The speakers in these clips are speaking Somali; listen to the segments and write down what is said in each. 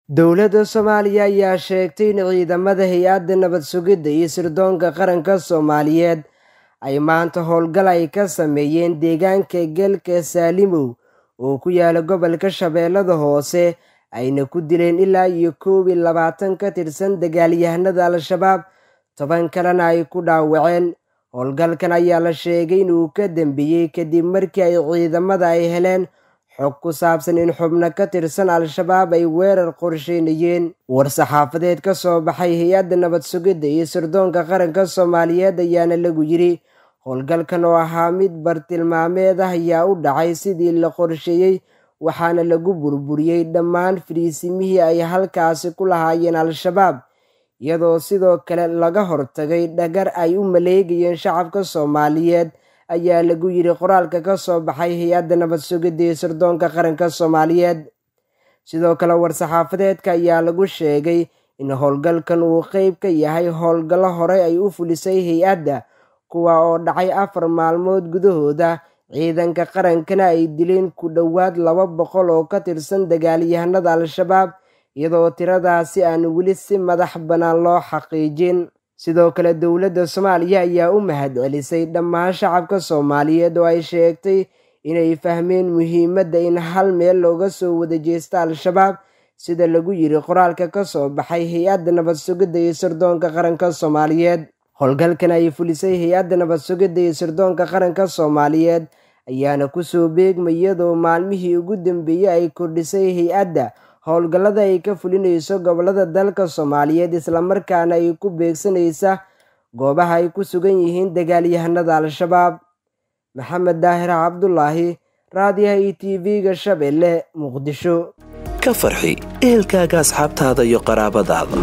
dowladda soomaaliya ayaa sheegtay in ciidamada hay-adda nabad sugidda iyo sirdoonka qaranka soomaaliyeed ay maanta howlgal ay ka sameeyeen deegaanka geelka saalimow oo ku yaala gobolka shabeellada hoose ayna ku dileen ilaa iyo koob iyo labaatan ka tirsan dagaalyahanada al-shabaab toban kalena ay ku dhaawaceen howlgalkan ayaa la sheegay inuu ka dambeeyey kadib markii ay ciidamada ay heleen xog ku saabsan in xubno ka tirsan al-shabaab ay weerar qorsheynayeen war-saxaafadeed ka soo baxay hay-adda nabad sugidda iyo sirdoonka qaranka soomaaliyeed ayaana lagu yiri howlgalkan oo ahaa mid bartilmaameed ah ayaa u dhacay sidii la qorsheeyey waxaana lagu burburiyey dhammaan fariisimihii ay halkaasi ku lahaayeen al-shabaab iyadoo sidoo kale laga hortagay dhagar ay u maleegayeen shacabka soomaaliyeed ayaa lagu yiri qoraalka ka soo baxay hay-adda nabad sugidda iyo sirdoonka qaranka soomaaliyeed sidoo kale war-saxaafadeedka ayaa lagu sheegay in howlgalkan uu qeyb ka yahay howlgallo horey ay u fulisay hay-adda kuwa oo dhacay afar maalmood gudahooda ciidanka qarankana ay dileen ku dhowaad laba boqol oo ka tirsan dagaalyahanada al-shabaab iyadoo tiradaasi aan weli si madax bannaan loo xaqiijin sidoo kale dowladda soomaaliya ayaa u mahad celisay dhammaan shacabka soomaaliyeed oo ay sheegtay inay fahmeen muhiimadda in hal meel looga soo wada jeesta al-shabaab sida lagu yiri qoraalka ka soo baxay hay-adda nabad sugidda iyo sirdoonka qaranka soomaaliyeed howlgalkan ay fulisay hay-adda nabad sugidda iyo sirdoonka qaranka soomaaliyeed ayaana kusoo beegmay iyadoo maalmihii ugu dambeeyey ay kordhisay hay-adda howlgallada ay ka fulinayso gobolada dalka soomaaliyeed islamarkaana ay ku beegsanaysa goobaha ay ku sugan yihiin dagaalyahanada al-shabaab maxamed daahir cabdulaahi raadiyaha iyo t v-ga shabeelle muqdisho ka farxi ehelkaaga asxaabtaada iyo qaraabadaada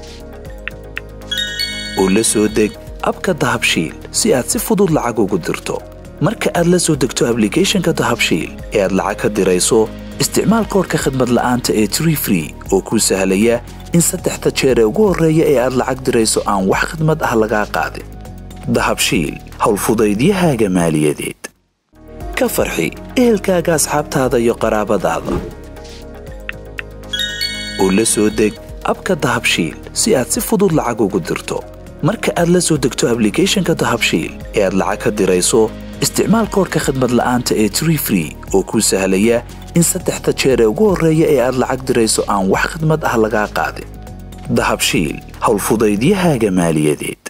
oo la soo deg abka dahabshiil si aad si fudud lacag ugu dirto marka aad la soo degto ablicathonka dahabshiil ee aad lacag ka dirayso isticmaal koorka khadmad la'aanta ee tree free oo kuu sahlaya in saddexda jeer ee ugu horreeya ee aad lacag dirayso aan wax khadmad ah lagaa qaadin dahabshiil howlfudaydiyahaaga maaliyadeed ka farxi ehelkaaga asxaabtaada iyo qaraabadaada oo la soo deg abka dahabshiil si aad si fudud lacag ugu dirto marka aad la soo degto ablicathonka dahabshiil ee aad lacag ka dirayso isticmaal koorka khadmad la'aanta ee tree free oo kuu sahlaya in saddexda jeer ee ugu horreeya ee aad lacag dirayso aan wax khadmad ah lagaa qaadin dahabshiil howlfudaydiyahaaga maaliyadeed